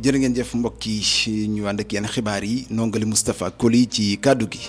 jërë ngeen jëf mbokk yi ñu ànd ak yenn xibaar yi nongali Moustapha Koli ci kàddu gi.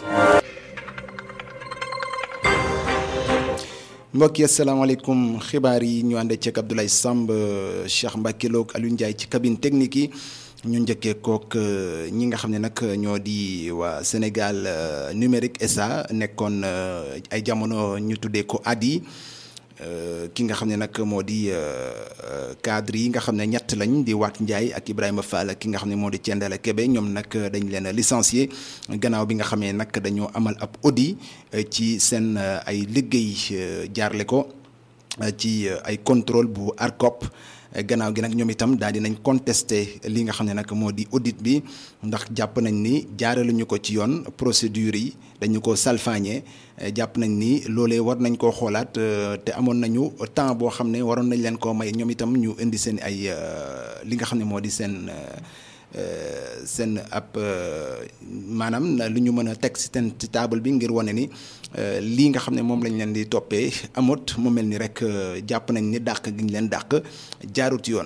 mbokk yi asalaamaaleykum xibaar yi ñu ànd ceeg Abdoulaye Samb Cheikh Mbacke Lo ak Aliou Ndiaye ci cabine technique yi ñu njëkkee kook ñi nga xam ne nag ñoo di waa Sénégal numérique SA nekkoon ay jamono ñu tuddee ko ADI. ki nga xam ne nag moo di cadre yi nga xam ne ñett lañ di Waat Ndiaye ak Ibrahima Fall ki nga xam ne moo di Thiendella Kébé ñoom nag dañ leen licencié gannaaw bi nga xamee nag dañoo amal ab audit ci seen ay liggéey jaarle ko ci ay contrôle bu ARCOP gannaaw gi nag ñoom itam daal di nañ contesté li nga xam ne nag moo di audit bi ndax jàpp nañ ni jaaraluñu ko ci yoon procédure yi dañu ko salfaañee jàpp nañ ni loolee war nañ koo xoolaat te amoon nañu temps boo xam ne waroon nañ leen koo may ñoom itam ñu indi seen ay li nga xam ne moo di seen seen ab maanaam lu ñu mën a teg si seen ci table bi ngir wane ni lii nga xam ne moom lañ leen di toppee amut mu mel ni rek jàpp nañ ni dàq gi ñu leen dàq jaarut yoon.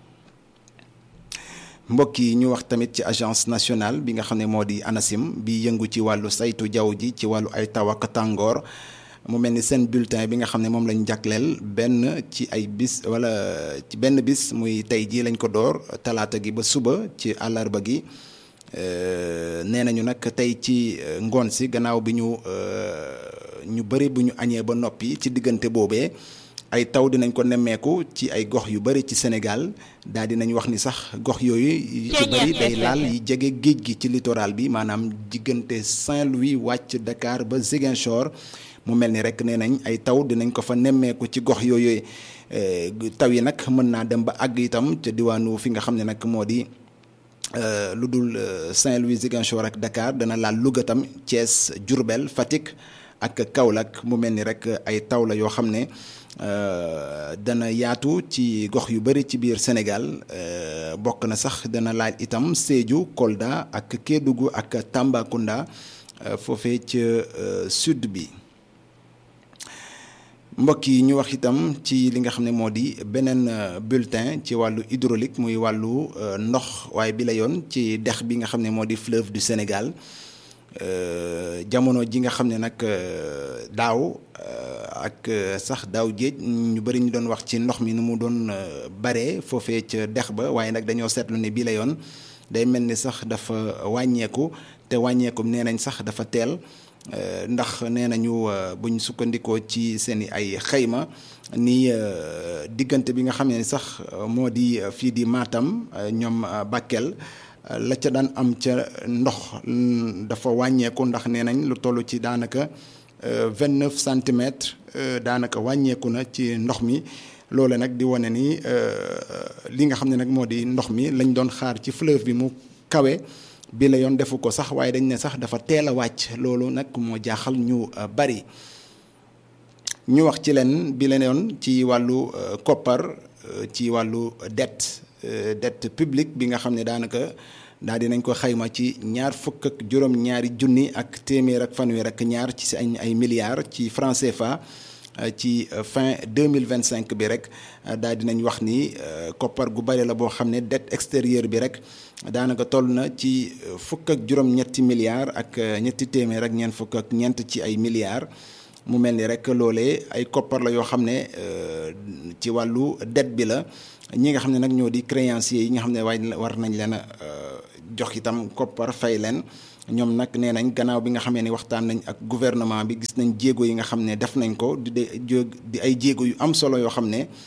mbokk yi ñu wax tamit ci agence nationale bi nga xam ne moo di ANACIM bi yëngu ci wàllu saytu jaww ji ci wàllu ay taw ak tàngoor mu mel ni seen bulletin bi nga xam ne moom lañ jagleel benn ci ay bis wala ci benn bis muy tey jii lañ ko door talaata gi ba suba ci àllarba gi nee nañu nag tey ci ngoon si gannaaw bi ñu ñu bëri bu ñu añee ba noppi ci diggante boobee. ay taw dinañ ko nemmeeku ci ay gox yu bari ci Sénégal daal dinañ wax ni sax gox yooyu ci bari day laal yi jege géej gi ci littoral bi maanaam diggante Saint-Louis wàcc Dakar ba Ziguinchor mu mel ni rek nee nañ ay taw dinañ ko fa nemmeeku ci gox yooyu taw yi nag mën naa dem ba àgg itam ca diwaanu fi nga xam ne nag moo di lu dul Saint-Louis Ziguinchor ak Dakar dana laal Louga tam Thiès Diourbel Fatick ak Kaolack mu mel ni rek ay taw la yoo xam ne dana yaatu ci gox yu bari ci biir Sénégal bokk na sax dana laaj itam Sédhiou Kolda ak Kédougou ak Tambacounda foofee ca sud bi mbokk yi ñu wax itam ci li nga xam ne moo di beneen bulletin ci wàllu hydraulique muy wàllu ndox waaye bi la yoon ci dex bi nga xam ne moo di fleuve du Sénégal jamono ji nga xam ne nag daaw ak sax daaw géej ñu bëri ñu doon wax ci ndox mi nu mu doon bare foofee ca dex ba waaye nag dañoo seetlu ne bii la yoon day mel ni sax dafa wàññeeku te wàññeeku nee nañ sax dafa teel ndax nee nañu buñ sukkandikoo ci seen i ay xayma ni diggante bi nga xam ne sax moo di fii di Matam ñoom Bakel. la ca daan am ca ndox dafa wàññeeku ndax nee nañ lu toll ci daanaka vingt neuf centimètres daanaka wàññeeku na ci ndox mi loole nag di wane ni li nga xam ne nag moo di ndox mi lañ doon xaar ci fleuve bi mu kawe bi la yoon defu ko sax waaye dañ ne sax dafa teel a wàcc loolu nag moo jaaxal ñu bari ñu wax ci leen bi la yoon ci wàllu koppar ci wàllu dette dette publique bi nga xam ne daanaka daal dinañ ko xayma ci ñaar fukk ak juróom-ñaari junni ak téeméer ak fanweer ak ñaar ci ay ay milliards ci franc CFA ci fin deux mille vingt cinq bi rek daal dinañ wax ni koppar gu bari la boo xam ne dette extérieure bi rek daanaka toll na ci fukk ak juróom-ñetti milliards ak ñetti téeméer ak ñeent fukk ak ñeent ci ay milliards. mu mel ni rek loolee ay koppar la yoo xam ne ci wàllu dette bi la ñi nga xam ne nag ñoo di créanciers yi nga xam ne waaye war nañ leen a jox itam koppar fay leen ñoom nag nee nañ gannaaw bi nga xamee ni waxtaan nañ ak gouvernement bi gis nañ jéego yi nga xam ne def nañ ko di di ay jéego yu am solo yoo xam ne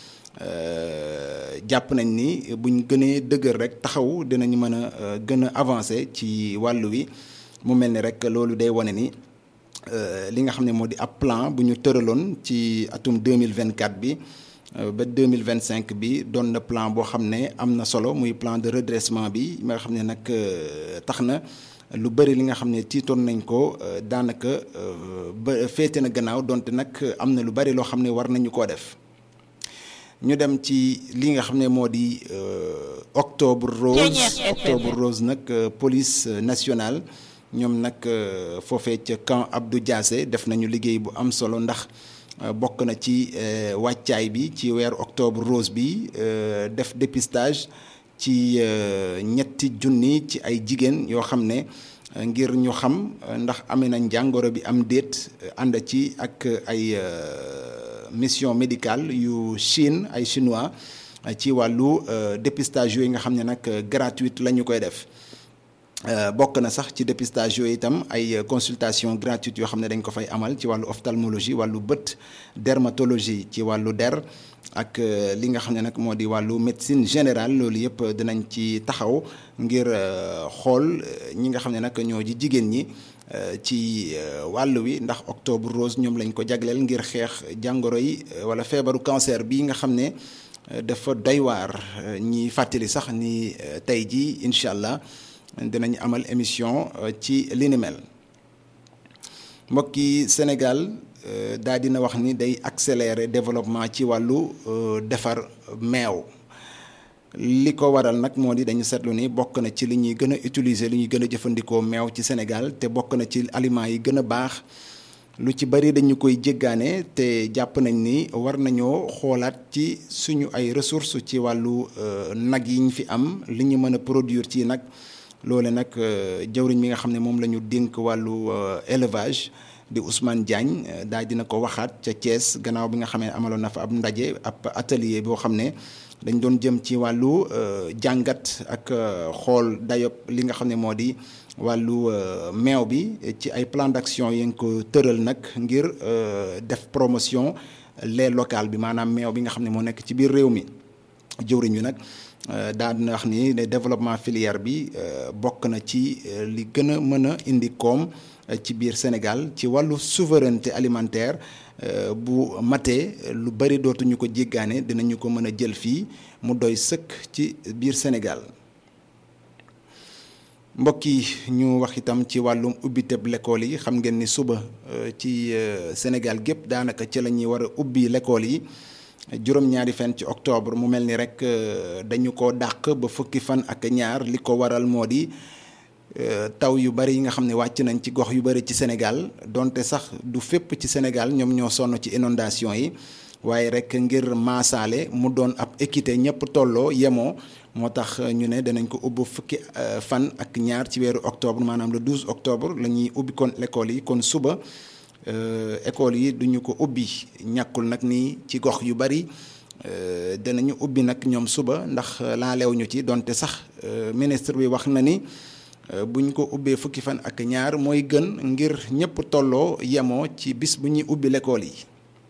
jàpp nañ ni buñ gënee dëgër rek taxaw dinañ mën a gën a avancer ci wàllu wi mu mel ni rek loolu day wane ni. li nga xam ne moo di ab plan bu ñu tëraloon ci atum 2024 bi ba 2025 bi doon na plan boo xam ne am na solo muy plan de redressement bi nga xam ne nag tax na lu bëri li nga xam ne tiitoon nañ ko daanaka ba féete na gannaaw donte nag am na lu bëri loo xam ne war nañu koo def ñu dem ci li nga xam ne moo di octobre rose octobre rose nag police nationale ñoom nag foofee ca camp Abdou Diassé def nañu liggéey bu am solo ndax bokk na ci wàccaay bi ci weeru octobre rose bi def dépistage ci ñetti junni ci ay jigéen yoo xam ne ngir ñu xam ndax amee nañ jàngoro bi am déet ànd ci ak ay mission médicale yu Chine ay chinois ci wàllu dépistage yooyu nga xam ne nag gratuite la ñu koy def bokk na sax ci dépistage yooyu itam ay consultation gratuite yoo xam ne dañ ko fay amal ci wàllu ophtalmologie wàllu bët dermatologie ci wàllu der ak li nga xam ne nag moo di wàllu médecine générale loolu yëpp dinañ ci taxaw ngir xool ñi nga xam ne nag ñoo ji jigéen ñi ci wàll wi ndax octobre rose ñoom lañ ko jagleel ngir xeex jàngoro yi wala feebaru cancer bi nga xam ne dafa doy waar ñi fàttali sax ni tey jii incha allah dinañ amal émission ci li ni mel mbokki Sénégal daa dina wax ni day accélérer développement ci wàllu defar meew li ko waral nag moo di dañu seetlu ni bokk na ci li ñuy gën a utiliser li ñuy gën a jëfandikoo meew ci Sénégal te bokk na ci aliments yi gën a baax lu ci bari dañu koy jéggaane te jàpp nañ ni war nañoo xoolaat ci suñu ay ressources ci wàllu nag yi ñu fi am li ñu mën a produire ci nag loole nag jawriñ mi nga xam ne moom la ñu dénk wàllu élevage di Ousmane Diagne daal dina ko waxaat ca Thiès gannaaw bi nga xam ne amaloon na fa ab ndaje ab atelier boo xam ne dañ doon jëm ci wàllu jàngat ak xool dayob li nga xam ne moo di wàllu meew bi ci ay plan d'action yi nga ko tëral nag ngir def promotion lait local bi maanaam meew bi nga xam ne moo nekk ci biir réew mi jëwriñ wi nag daa dina wax ni ne développement filière bi bokk na ci li gën a mën a indi koom ci biir Sénégal ci wàllu souveraineté alimentaire bu matee lu bari dootuñu ko jéggaane dinañu ko mën a jël fii mu doy sëkk ci biir Sénégal mbokk yi ñu wax itam ci wàllum ubbiteb l'école yi xam ngeen ni suba ci Sénégal gépp daanaka ci la ñuy war a ubbi l'école yi juróom-ñaari fan ci octobre mu mel ni rek dañu ko dàq ba fukki fan ak ñaar li ko waral moo di taw yu bari yi nga xam ne wàcc nañ ci gox yu bari ci Sénégal donte sax du fépp ci Sénégal ñoom ñoo sonn ci inondation yi waaye rek ngir maasaale mu doon ab équité ñëpp tolloo yemoo moo tax ñu ne danañ ko ubbi fukki fan ak ñaar ci weeru octobre maanaam le 12 octobre la ñuy ubbi kon l'école yi kon suba école yi duñu ko ubbi ñàkkul nag ni ci gox yu bari danañu ubbi nag ñoom suba ndax laalew ñu ci donte sax ministre bi wax na ni buñ ko ubbee fukki fan ak ñaar mooy gën ngir ñëpp tolloo yemoo ci bis bu ñuy ubbi l'école yi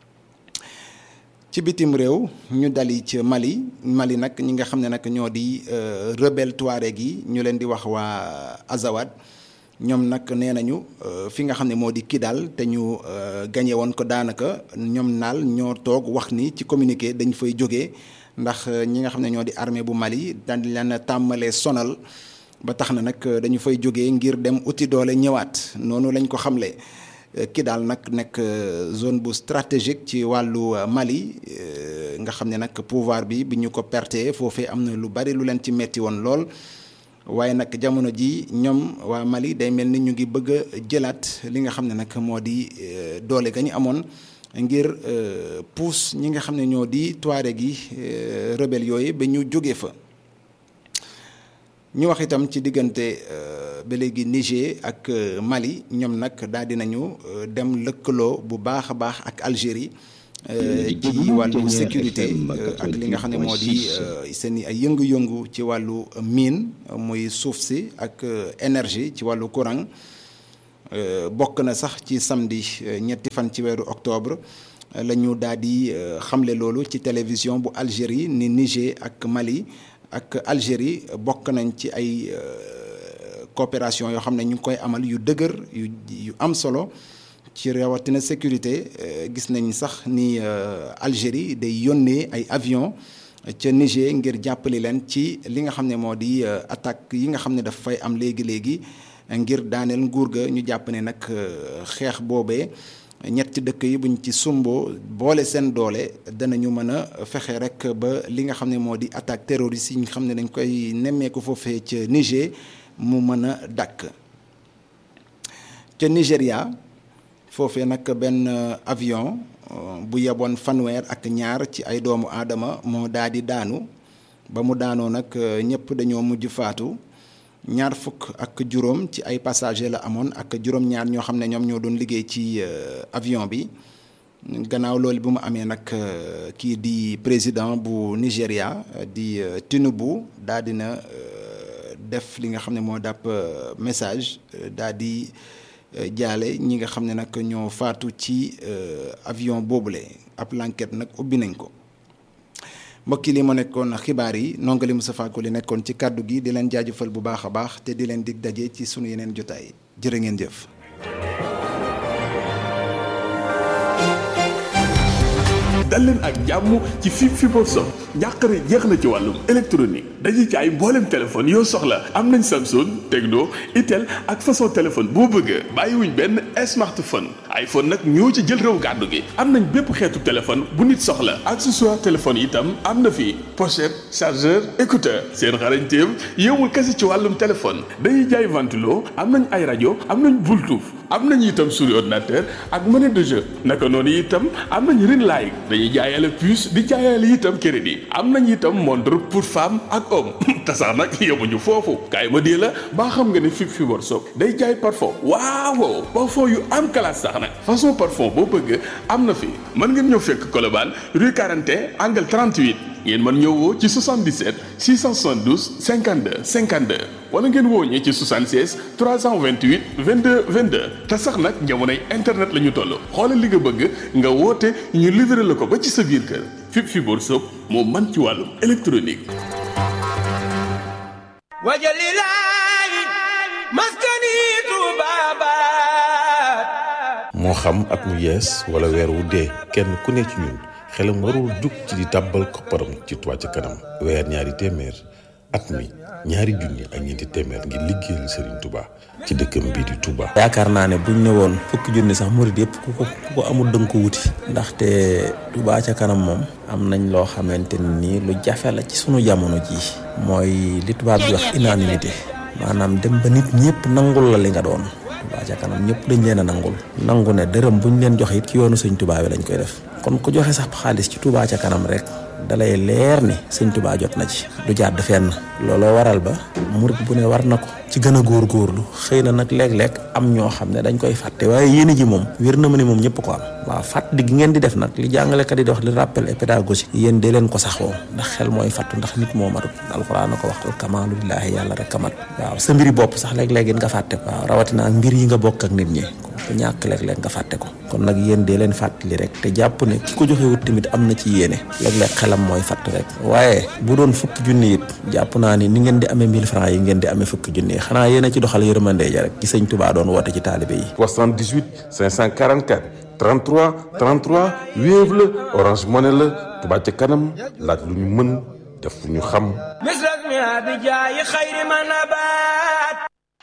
ci bitim réew ñu dali ci Mali Mali nag ñi nga xam ne nag ñoo di rebelle touareg yi ñu leen di wax waa Azawad ñoom nag nee nañu fi nga xam ne moo di Kidal te ñu gañe woon ko daanaka ñoom naal ñoo toog wax ni ci communiqué dañ fay jógee ndax ñi nga xam ne ñoo di armée bu Mali dañ leen tàmmalee sonal ba tax na nag dañu fay jógee ngir dem uti doole ñëwaat noonu lañ ko xamle Kidal nag nekk zone bu stratégique ci wàllu Mali nga xam ne nag pouvoir bi bi ñu ko perte foofee am na lu bari lu leen ci metti woon lool waaye nag jamono ji ñoom waa Mali day mel ni ñu ngi bëgg a jëlaat li nga xam ne nag moo di doole ga ñu amoon ngir puus ñi nga xam ne ñoo di Touareg gi rebelle yooyu ba ñu jóge fa ñu wax itam ci diggante ba léegi Niger ak Mali ñoom nag daal dinañu dem lëkkaloo bu baax a baax ak Algérie ci wàllu sécurité ak li nga xam ne moo di seen ay yëngu-yëngu ci wàllu mine muy suuf si ak énergie ci wàllu courant bokk na sax ci samedi ñetti fan ci weeru octobre la ñu daal di xamle loolu ci télévision bu Algérie ni Niger ak Mali ak Algérie bokk nañ ci ay coopération yoo xam ne ñu ngi koy amal yu dëgër yu yu am solo ci rawatina sécurité gis nañ sax ni Algérie day yónnee ay avion ca Niger ngir jàppale leen ci li nga xam ne moo di attaque yi nga xam ne daf fay am léegi léegi ngir daaneel nguur ga ñu jàpp ne nag xeex boobee ñetti dëkk yi buñ ci sumboo boole seen doole danañu mën a fexe rek ba li nga xam ne moo di attaque terroriste yi nga xam ne dañ koy nemmeeku foofee ca Niger mu mën a dakk ca Nigéria foofee nag benn avion bu yeboon fanweer ak ñaar ci ay doomu aadama moo daal di daanu ba mu daanoo nag ñëpp dañoo mujj faatu ñaar fukk ak juróom ci ay passager la amoon ak juróom-ñaar ñoo xam ne ñoom ñoo doon liggéey ci avion bi gannaaw loolu bi mu amee nag kii di président bu Nigéria di Tinubu daa dina def li nga xam ne moo dàpp message daa di jaale ñi nga xam ne nag ñoo faatu ci avion boobule ab l'enquête nag ubbi nañ ko mbokk yi li ma nekkoon xibaar yi nongali Moustapha Ko li nekkoon ci kàddu gi di leen jaajëfal bu baax a baax te di leen dig daje ci sunu yeneen jotaay jërë ngeen jëf. dal leen ak jàmm ci fi fibre sob njàqare jeex na ci wàllum électronique dañuy jaay mbooleem téléphone yoo soxla am nañ Samsung Tecno Itel ak façon téléphone boo bëgg bàyyiwuñ benn smartphone iPhone nag ñoo ci jël réew gàddu gi am nañ bépp xeetu téléphone bu nit soxla accessoire téléphone itam am na fi pochette chargeur écouteur seen xarañteem yowul kese ci wàllum téléphone dañuy jaay ventilo am nañ ay rajo am nañ Bluetooth am nañ itam souris ordinateur ak monnaie de jeu naka noonu itam am nañ ring light dañuy jaayale puce di jaayale itam crédit am nañ itam montre pour femme ak homme te sax nag yemuñu foofu kaay ma dee la baa xam nga ne fi fi workshop day jaay parfum waaw parfum yu am classe sax nag façon parfum boo bëgg am na fi mën ngeen ñëw fekk Colobane rue 41 angle 38 ngeen mën ñëw woo ci 77 672 52 52 wala ngeen woo ñi ci 76 328 22 22 te sax nag jamonoy internet la ñu toll xoolal li nga bëgg nga woote ñu livré la ko ba ci sa biir kër Fip Fibour Soop moo man ci wàllum électronique. wajalilaayi maskani tuubaabaat moo xam at mu yees wala weer wu dee kenn ku ne ci ñun xelam warul jug ci di tàbbal kopparam ci Touba ca kanam weer ñaari téeméer at mi ñaari junni ak ñeenti téeméer ngir liggéeyal Serigne Touba ci dëkkam bii di Touba. yaakaar naa ne buñ ne woon fukki junni sax murid yëpp ku ko ku ko amul dënk ko wuti. ndaxte Touba ca kanam moom. am nañ loo xamante ni lu jafe la ci sunu jamono jii. mooy li tubaab di wax unanimité maanaam dem ba nit ñëpp nangul la li nga doon. Touba ca kanam ñëpp dañ leen a nangul. nangu ne dërëm buñ leen joxe it ci yoonu sëñ Touba bi lañ koy def. kon ku joxe sax xaalis ci Touba ca kanam rek. dalay leer ni sëñ Touba jot na ci du jàdd fenn looloo waral ba murit bu ne war na ko ci gën a góorgóorlu xëy na nag léeg-léeg am ñoo xam ne dañ koy fàtte waaye yéene ji moom wér na ma ne moom ñëpp ko am waaw fàttali gi ngeen di def nag li jàngalekat yi di wax li rappel et pédagogie yéen dee leen ko saxoo ndax xel mooy fàttu ndax nit moo matut alxuraan na ko wax kamaalu lillaahi yàlla rek kamat waaw sa mbiri bopp sax léeg-léeg it nga fàtte ko waaw rawatina ak mbir yi nga bokk ak nit ñi ku ñàkk léeg-léeg nga fàtte ko kon nag yéen dee leen fàttali rek te jàpp ne ki ko joxe wut tamit am na ci yéene léeg-léeg xelam mooy fàtt rek waaye bu doon fukki junni it jàpp naa ni ni ngeen di amee 1000 francs yi ngeen di amee fukki junni yi xanaa yéen a ci doxal yërmande ja rek ci sëñ Touba doon woote ci taalibe yi 78 544 33 33 Wave la Orange Money la Touba ca kanam laaj lu ñu mën def lu ñu xam misras mi abijaayi xayri ma nabaat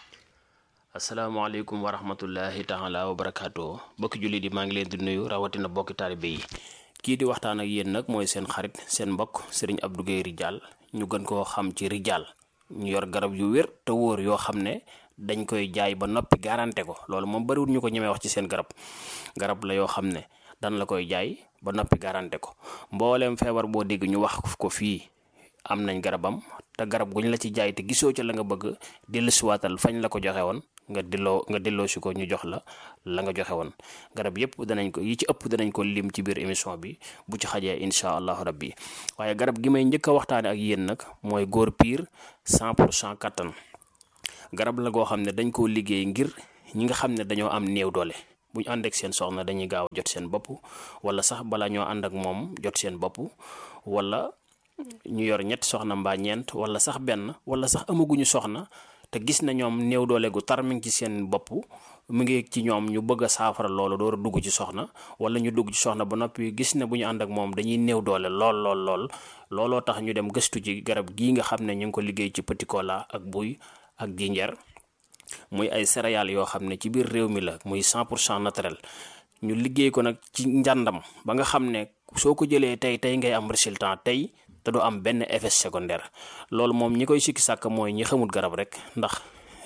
asalaamaaleykum wa rahmatullahi taala wa barakaatu bokki jullit yi maa ngi leen di nuyu rawatina bokki taalibe yi kii di waxtaan ak yéen nag mooy seen xarit seen mbokk sëriñ Abdou Guèye Ridial ñu gën koo xam ci Ridial ñu yor garab yu wér te wóor yoo xam ne dañ koy jaay ba noppi garanté ko loolu moom bariwul ñu ko ñemee wax ci seen garab garab la yoo xam ne dan la koy jaay ba noppi garanté ko mbooleem feebar boo dégg ñu wax ko fii am nañ garabam te garab guñ la ci jaay te gisoo ca la nga bëgg dellusiwaatal fañ la ko joxe woon nga delloo nga delloo si ko ñu jox la la nga joxe woon garab yëpp danañ ko yi ci ëpp danañ ko lim ci biir émission bi bu ci xajee incha allahu rabbi waaye garab gi may njëkk a waxtaane ak yéen nag mooy góor piir 100 pour cent kattan garab la goo xam ne dañ koo liggéey ngir ñi nga xam ne dañoo am néew doole bu ñu ànd ak seen soxna dañuy gaaw jot seen bopp wala sax bala ñoo ànd ak moom jot seen bopp wala ñu yor ñetti soxna mbaa ñeent wala sax benn wala sax amaguñu soxna te gis na ñoom néew doole gu tar mi ngi ci seen bopp mu ngi ci ñoom ñu bëgg a saafara loolu door a dugg ci soxna wala ñu dugg ci soxna ba noppi gis ne bu ñu ànd ak moom dañuy néew doole lool lool lool looloo tax ñu dem gëstu ci garab gii nga xam ne ñu ngi ko liggéey ci petit cola ak buy ak jinjeer muy ay céréales yoo xam ne ci biir réew mi la muy 100 pour cent naturel ñu liggéey ko nag ci njàndam ba nga xam ne soo ko jëlee tey tey ngay am résultat tey te du am benn effet secondaire loolu moom ñi koy sikki sàkk mooy ñi xamul garab rek ndax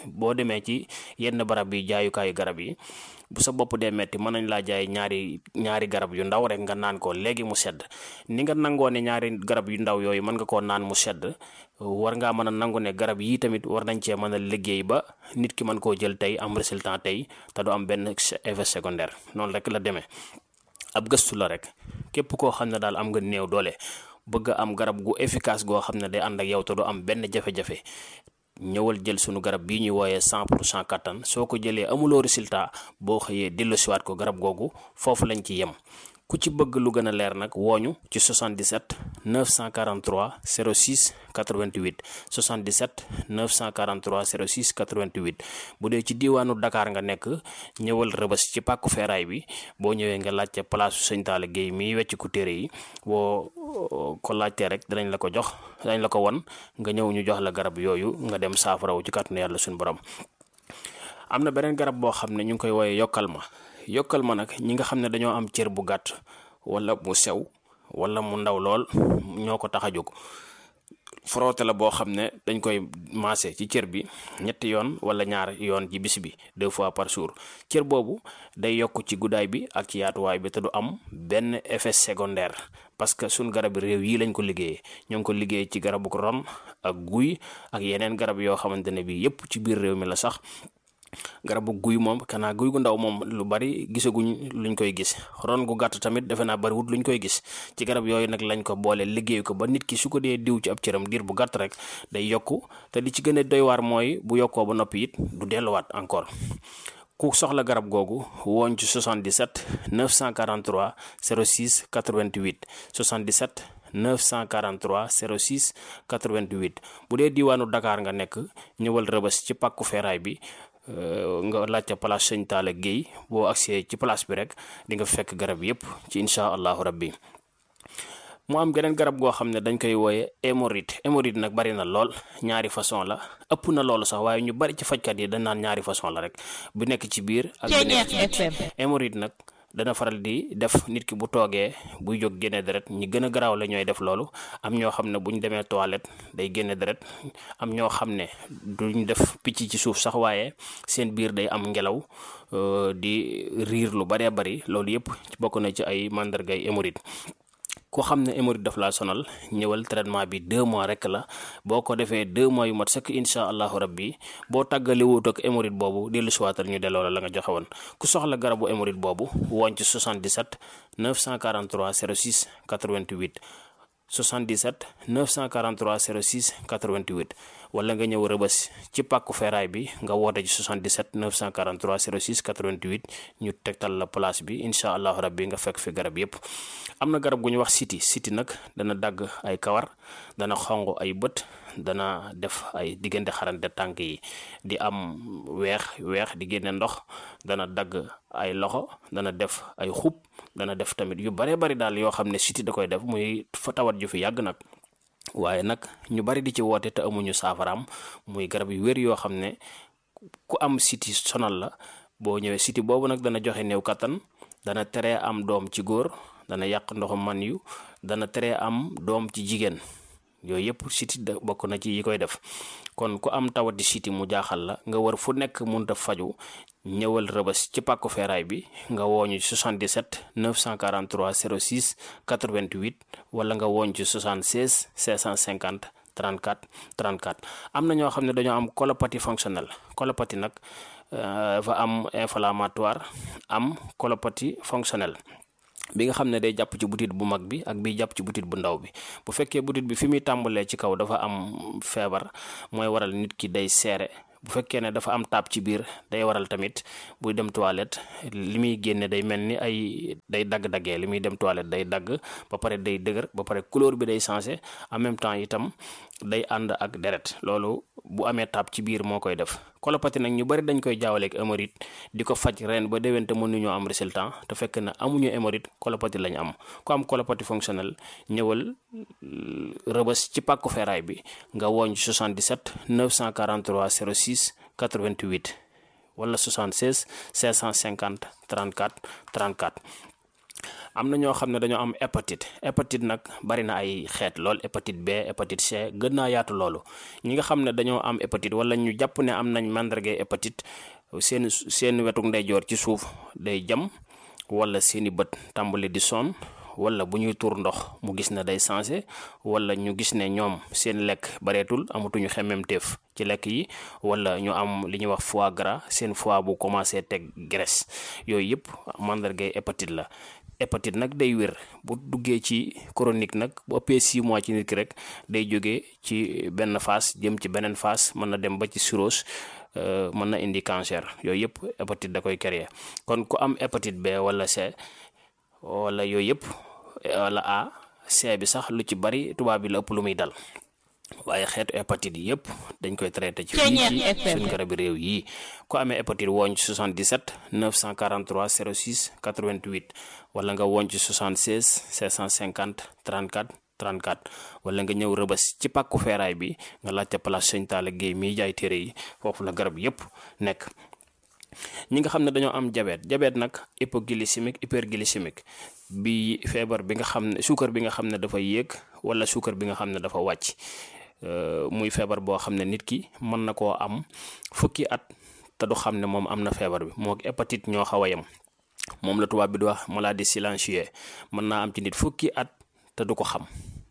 boo demee ci yenn barab yi jaayukaayu garab yi bu sa bopp dee metti mën nañ laa jaay ñaari ñaari garab yu ndaw rek nga naan ko léegi mu sedd ni nga nangoo ne ñaari garab yu ndaw yooyu mën nga koo naan mu sedd war ngaa mën a nangu ne garab yii tamit war nañ cee mën a liggéey ba nit ki mën koo jël tey am résultat tey te du am benn effet secondaire noonu rek la demee ab gëstu la rek képp koo xam ne daal am nga néew doole bëgg a am garab gu efficace goo xam ne day ànd ak yow te du am benn jafe-jafe ñëwal jël sunu garab bii ñuy wooyee 100 pour cent kattan soo ko jëlee amuloo résultat boo xëyee delloosiwaat ko garab googu foofu lañ ci yem ku ci bëgg lu gën a leer nag wooñu ci 77 943 06 88 77 943 06 88 bu dee ci diiwaanu Dakar nga nekk ñëwal rëbës ci pàkku feeraay bi boo ñëwee nga laajte place su sëñ Talla Guèye miy wecc ku téere yi boo ko laajtee rek danañ la ko jox danañ la ko won nga ñëw ñu jox la garab yooyu nga dem saafarawu ci kàttanu yàlla suñu borom am na beneen garab boo xam ne ñu ngi koy wooyee yokkal ma yokkal ma nag ñi nga xam ne dañoo am cër bu gàtt wala mu sew wala mu ndaw lool ñoo ko tax a jóg frotté la boo xam ne dañ koy maase ci cër bi ñetti yoon wala ñaar yoon ci bis bi deux fois par jour cër boobu day yokk ci guddaay bi ak ci yaatuwaay bi te du am benn effet secondaire parce que suñ garab réew yi lañ ko liggéeyee ñoo ngi ko liggéey ci garabu ron ak guy ak yeneen garab yoo xamante ne bi yépp ci biir réew mi la sax garabu guy moom kanaa guy gu ndaw moom lu bari gisaguñ luñ koy gis ron gu gàtt tamit defe naa bariwut luñ koy gis ci garab yooyu nag lañ ko boole liggéey ko ba nit ki su ko dee diw ci ab cëram diir bu gàtt rek day yokku te li ci gën a doy waar mooy bu yokkoo ba noppi it du delluwaat encore ku soxla garab googu wooñ ci 77 943 06 88 77 943 06 88 bu dee diiwaanu Dakar nga nekk ñëwal rëbës ci pàkku feeraay bi nga laajte place sëñ Talla Guèye boo agsee ci place bi rek di nga fekk garab yépp ci incha allahu rabbi mu am geneen garab goo xam ne dañ koy wooye hémorroïde hémorroïde nag bari na lool ñaari façon la ëpp na loolu sax waaye ñu bari ci fajkat yi dañ naan ñaari façon la rek bu nekk ci biir ak bu nekk ci biti hémorroïde nag dana faral di def nit ki bu toogee buy jóg génne deret ñi gën a garaaw la ñooy def loolu am ñoo xam ne bu ñu demee toilette day génne deret am ñoo xam ne duñ def picc ci suuf sax waaye seen biir day am ngelaw di riir lu baree bari loolu yépp bokk na ci ay màndargay hémorroïde ku xam ne hémorroïde daf laa sonal ñëwal traitement bi deux mois rek la boo ko defee deux mois yu mat sëkk incha allahu rabbi boo tàggale wut ak hémorroïde boobu dellu siwaatal ñu delloo la la nga joxe woon ku soxla garabu hémorroïde boobu woon ci 77 943 06 88 77 943 06 88 wala nga ñëw rëbës ci pàkku feeraay bi nga woote ci 77 943 06 88 ñu tegtal la place bi incha allahu rabbi nga fekk fi garab yépp am na garab gu ñu wax siti siti nag dana dagg ay kawar dana xong ay bët dana def ay diggante xarante tànk yi di am weex weex di génne ndox dana dagg ay loxo dana def ay xub dana def tamit yu bare bari daal yoo xam ne siti da koy def muy fa tawat ju fi yàgg nag waaye nag ñu bari di ci woote te amuñu saafaraam muy garab yu wér yoo xam ne ku am siti sonal la boo ñëwee siti boobu nag dana joxe néew kattan dana tere am doom ci góor dana yàq ndoxum man yu dana tere am doom ci jigéen yooyu yëpp siti da bokk na ci yi koy def kon ku am tawati siti mu jaaxal la nga war fu nekk munta faju ñëwal rëbës ci pàkku feeraay bi nga wooñu 77 943 06 88 wala nga wooñ ci 76 650 34 34 am na ñoo xam ne dañoo am colopathie fonctionnelle colopathie nag dafa am inflammatoire am colopathie fonctionnelle bi nga xam ne day jàpp ci butit bu mag bi ak bi jàpp ci butit bu ndaw bi bu fekkee butit bi fi muy tàmbalee ci kaw dafa am feebar mooy waral nit ki day seere bu fekkee ne dafa am taab ci biir day waral tamit buy dem toilette li muy génne day mel ni ay day dagg-daggee li muy dem toilette day dagg ba pare day dëgër ba pare couleur bi day changé en même temps itam day ànd ak deret loolu bu amee taab ci biir moo koy def colopathie nag ñu bari dañ koy jaawaleeg hémorroïde di ko faj ren ba déwén te mënuñoo am résultat te fekk na amuñu hémorroïde colopathie lañ am ku am colopathie fonctionnelle ñëwal rëbës ci pàkku feeraay bi nga wooñ 77 943 06 88 wala 76 550 34 34 am na ñoo xam ne dañoo am hépatite hépatite nag bari na ay xeet lool hépatite B hépatite C gën naa yaatu loolu ñi nga xam ne dañoo am hépatite wala ñu jàpp ne am nañ màndargay hépatite seen seen wetuk ndeyjoor ci suuf day jam wala seeni bët tàmbali di sonn wala bu ñuy tuur ndox mu gis ne day sensé wala ñu gis ne ñoom seen lekk bareetul amatuñu xemmemteef ci lekk yi wala ñu am li ñuy wax foie gras seen foie bu commencé teg graisse yooyu yëpp mandargay hépatite la hépatite nag day wér bu duggee ci chronique nag bu ëppee 6 mois ci nit ki rek day jógee ci benn phase jëm ci beneen phase mën na dem ba ci cirrhose mën na indi cancer yooyu yëpp hépatite da koy créer kon ku am hépatite B wala C wala yooyu yëpp wala A C bi sax lu ci bari tubaab bi la ëpp lu muy dal waaye xeetu hépatite yi yëpp dañ koy traité ci fii ci suñ garabi réew yi ku amee hépatite wooñ ci 77 943 06 88 wala nga wooñ ci 76 750 34 34 wala nga ñëw rëbës ci pàkku feeraay bi nga laajte place Sëñ Talla Guèye miy jaay téere yi foofu la garab yëpp nekk ñi nga xam ne dañoo am diabète diabète nag hypoglycémique hyperglycémique bi feebar bi nga xam ne suukar bi nga xam ne dafa yéeg wala suukar bi nga xam ne dafa wàcc muy feebar boo xam ne nit ki mën na koo am fukki at te du xam ne moom am na feebar bi moo hépatite ñoo xaw a yem moom la tubaab bi di wax maladie silencieuse mën naa am ci nit fukki at te du ko xam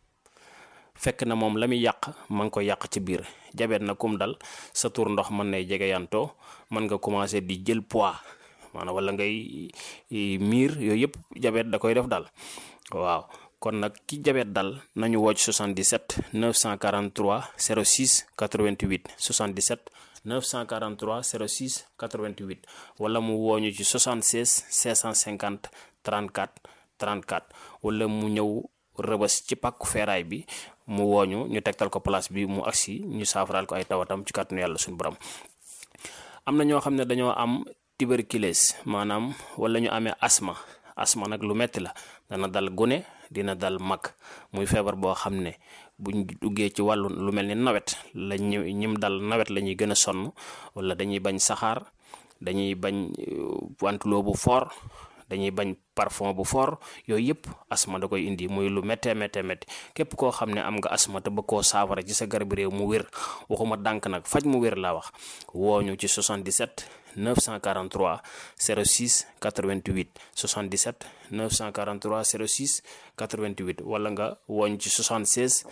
fekk na moom la muy yàq ma ngi ko yàq ci biir jabet na kum dal sa tur ndox mën nay jege yantoo mën nga commencé di jël poids maanaam wala ngay miir yooyu yëpp jabet da koy def dal waaw kon nag ki jabet dal nañu wocc 77 943 06 88 77 943 06 88 wala mu wooñu ci 76 650 34 34 wala mu ñëw rëbës ci pàkku feeraay bi mu wooñu ñu tegtal ko place bi mu agsi ñu saafaraal ko ay tawatam ci kàttanu yàlla suñu borom am na ñoo xam ne dañoo am tuberculose maanaam wala ñu amee asma asma nag lu metti la dana dal gune dina dal mag muy feebar boo xam ne buñ duggee ci wàllu lu mel ni nawet la ñu ñim dal nawet la ñuy gën a sonn wala dañuy bañ saxaar dañuy bañ wantuloo bu fort dañuy bañ parfum bu fort yooyu yëpp asma da koy indi muy lu méttee méttee métti képp koo xam ne am nga asma te bëgg koo saafara ci sa garab réew mu wér waxuma dànk nag faj mu wér laa wax wooñu ci 77 943 06 88 77 943 06 88 wala nga wooñ ci 76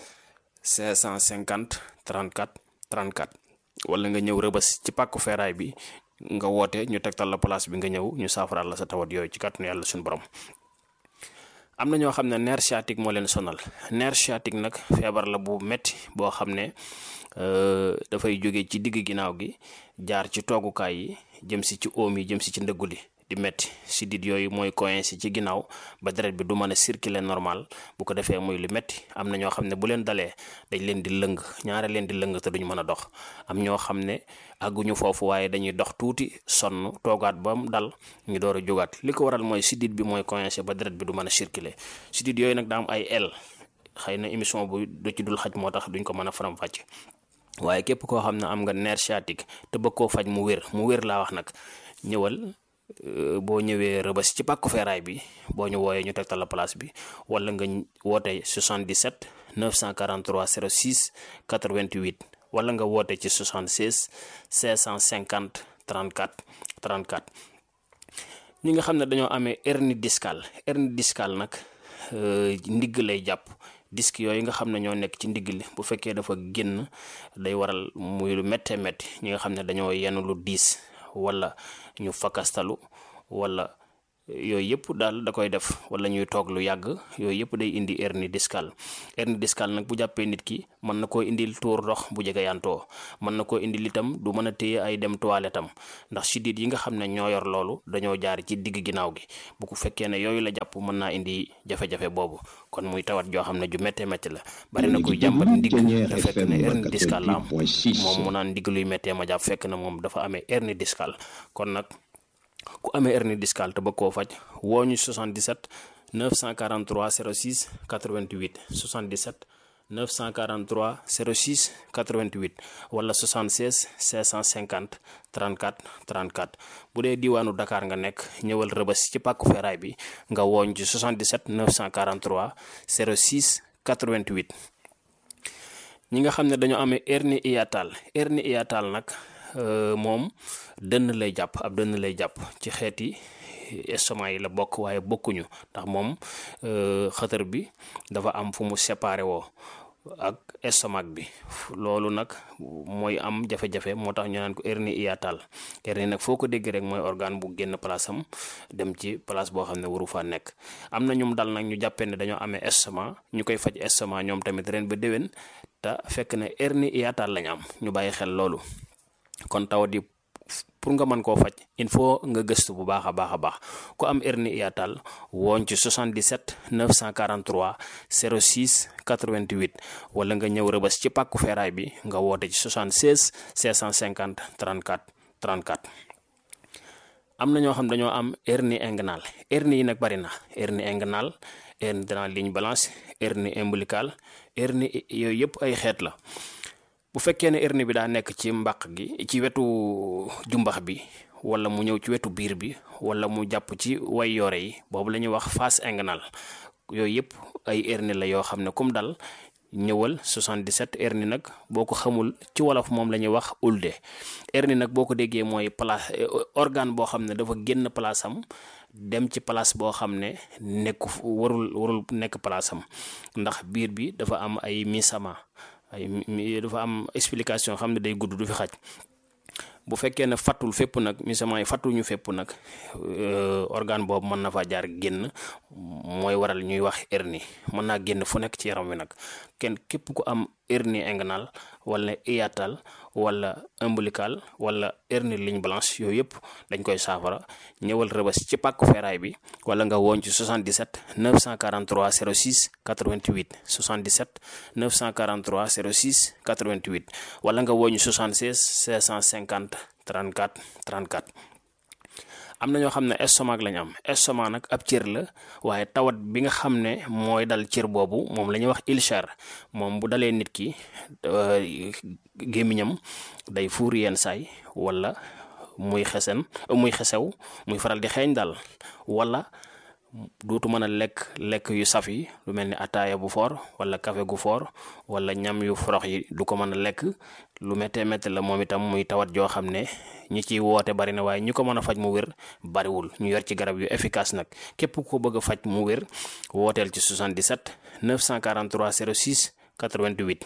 550 34 34 wala nga ñëw rëbës ci pàkku feeraay bi nga woote ñu tegtal la place bi nga ñëw ñu saafaraal la sa tawat yooyu ci kàttanu yàlla suñu borom am na ñoo xam ne nerf sciatique moo leen sonal nerf sciatique nag feebar la bu metti boo xam ne dafay jóge ci digg ginnaaw gi jaar ci toogukaay yi jëm si ci oom yi jëm si ci ndëggu li di metti si dit yooyu mooy coincé ci ginnaaw ba deret bi du mën a circuler normal bu ko defee muy lu metti am na ñoo xam ne bu leen dalee dañ leen di lëng ñaare leen di lëng te duñ mën a dox am ñoo xam ne àgguñu foofu waaye dañuy dox tuuti sonn toogaat ba mu dal ñu door a jógaat li ko waral mooy sidit bi mooy coincé ba deret bi du mën a circuler sidit yooyu nag daa am ay el xëy na émission bu du ci dul xaj moo tax duñ ko mën a faram-fàcce waaye képp koo xam ne am nga nerf sciatique te bëgg koo faj mu wér mu wér laa wax nag ñëwal boo ñëwee rëbës ci pàkku feeraay bi boo ñu wooyee ñu tegtal la place bi wala nga woote 77 943 06 88 wala nga woote ci 76 550 34 34 ñi nga xam ne dañoo amee hernie discale hernie discale nag ndigg lay jàpp disque yooyu nga xam ne ñoo nekk ci ndigg li bu fekkee dafa génn day waral muy lu méttee métti ñi nga xam ne dañoo yenn lu diis wala ñu fakastalu wala yooyu yëpp daal da koy def wala ñuy toog lu yàgg yooyu yëpp day indi hernie discale hernie discale nag bu jàppee nit ki mën na koo indil tuur ndox bu jege yantoo mën na koo indil itam du mën a téye ay dem toilette am ndax siddiit yi nga xam ne ñoo yor loolu dañoo jaar ci digg ginnaaw gi bu ko fekkee ne yooyu la jàpp mën naa indi jafe-jafe boobu kon muy tawat joo xam ne ju méttee métti la bari na kuy jàmbat ndigg te fekk ne hernie discale la am moom mu naan ndigg luy méttee ma jàpp fekk na moom dafa amee hernie discale kon nag ku amee hernie discale te bëgg koo faj woo ñu 77 943 06 88 77 943 06 88 wala 76 650 34 34 bu dee diwaanu Dakar nga nekk ñëwal rëbës ci pàkku feeraay bi nga wooñ ci 77 943 06 88 ñi nga xam ne dañoo amee hernie hiatale hernie hiatale nag moom dënn lay jàpp ab dënn lay jàpp ci xeeti estomac yi la bokk waaye bokkuñu ndax moom xëtër bi dafa am fu mu séparé woo ak estomac bi loolu nag mooy am jafe-jafe moo tax ñu naan ko hernie hiatale hernie nag foo ko dégg rek mooy organe bu génn place am dem ci place boo xam ne waru faa nekk am na ñum dal nag ñu jàppee ne dañoo amee estomac ñu koy faj estomac ñoom tamit ren ba déwén te fekk ne hernie hiatale lañ am ñu bàyyi xel loolu kon tawat yi pour nga mën koo faj il faut nga gëstu bu baax a baax a baax ku am hernie hiatale wooñ ci 77 943 06 88 wala nga ñëw rëbës ci pàkku feeraay bi nga woote ci 76 650 34 34 am na ñoo xam dañoo am hernie inguinale hernie yi nag bari na hernie inguinale hernie de la ligne blanche hernie ombilicale hernie yooyu yëpp ay xeet la bu fekkee ne hernie bi daa nekk ci mbàq gi ci wetu jumbax bi wala mu ñëw ci wetu biir bi wala mu jàpp ci way yoore yi boobu la ñuy wax face inguinale yooyu yëpp ay hernie la yoo xam ne kum dal ñëwal 77 hernie nag boo ko xamul ci wolof moom la ñuy wax ulde hernie nag boo ko déggee mooy place organe boo xam ne dafa génn place am dem ci place boo xam ne nekku warul warul nekk place am ndax biir bi dafa am ay misama ay dafa am explication xam ne day gudd du fi xaj bu fekkee ne fattul fépp nag misament yi fattuñu fépp nag organe boobu mën na fa jaar génn mooy waral ñuy wax hernie mën naa génn fu nekk ci yaram wi nag kenn képp ku am hernie inguinale wala hiatale wala ombilical wala hernie ligne blanche yooyu yëpp dañ koy saafara ñëwal rëbës ci pàkku feeraay bi wala nga woon ci 77 943 06 88 77 943 06 88 wala nga woon ci 76 650 34 34 am na ñoo xam ne estomac lañ am estomac nag ab cër la waaye tawat bi nga xam ne mooy dal cër boobu moom la ñuy wax ulcère moom bu dalee nit ki gémmiñam day fuur yenn saay wala muy xesen muy xesew muy faral di xeeñ daal wala duutu mën a lekk lekk yu saf yi lu mel ni ataaya bu foor wala café gu foor wala ñam yu forox yi du ko mën a lekk lu méttee métti la moom itam muy tawat joo xam ne ñi ciy woote bari na waaye ñi ko mën a faj mu wér bariwul ñu yor ci garab yu efficace nag képp ku ko bëgg a faj mu wér wooteel ci 77 943 06 88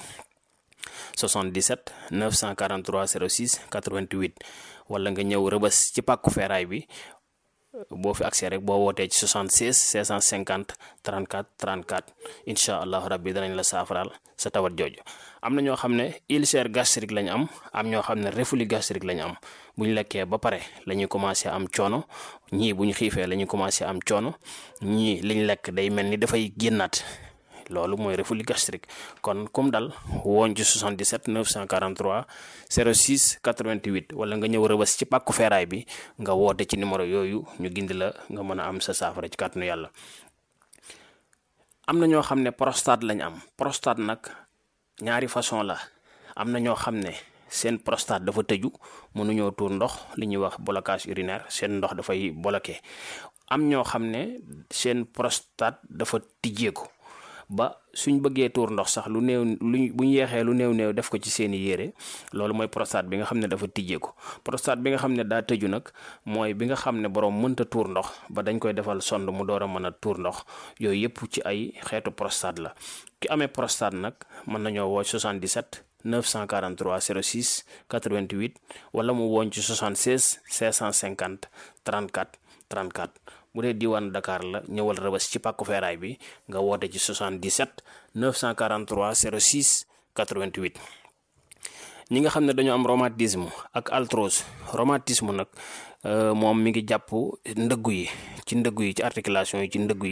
77 943 06 88 wala nga ñëw rëbës ci pàkku feeraay bi boo fi accès rek boo wootee ci 76 650 34 34 incha allahu rabbi danañ la saafaraal sa tawat jooju am na ñoo xam ne ulcère gastrique lañ am am ñoo xam ne reflux gastrique lañ am bu ñu lekkee ba pare la ñuy commencé am coono ñii bu ñu xiifee la ñuy commencé am coono ñii liñ lekk day mel ni dafay génnaat loolu mooy reflux gastrique kon comme dal woon ci 77 943 06 88 wala nga ñëw rëbës ci pàkku feeraay bi nga woote ci numéro yooyu ñu gindi la nga mën a am sa saafara ci kàttanu yàlla am na ñoo xam ne prostate lañ am prostate nag ñaari façon la am na ñoo xam ne seen prostate dafa tëju mënuñoo tuur ndox li ñuy wax blocage urinaire seen ndox dafay bloqué am ñoo xam ne seen prostate dafa tijjeeku ba suñ bëggee tuur ndox sax lu néew luñ bu ñu yeexee lu néew néew def ko ci seeni yére loolu mooy prostate bi nga xam ne dafa tijjeeku prostate bi nga xam ne daa tëju nag mooy bi nga xam ne borom mënta tuur ndox ba dañ koy defal sond mu door a mën a tuur ndox yooyu yëpp ci ay xeetu prostate la ki amee prostate nag mën nañoo woo 77 943 06 88 wala mu woon ci 76 550 34 34 bu dee diwaanu Dakar la ñëwal rëbës ci pàkku feeraay bi nga woote ci 77 943 06 88 ñi nga xam ne dañoo am rhumatisme ak arthrose rhumatisme nag moom mi ngi jàpp ndëggu yi ci ndëggu yi ci articulation yi ci ndëggu yi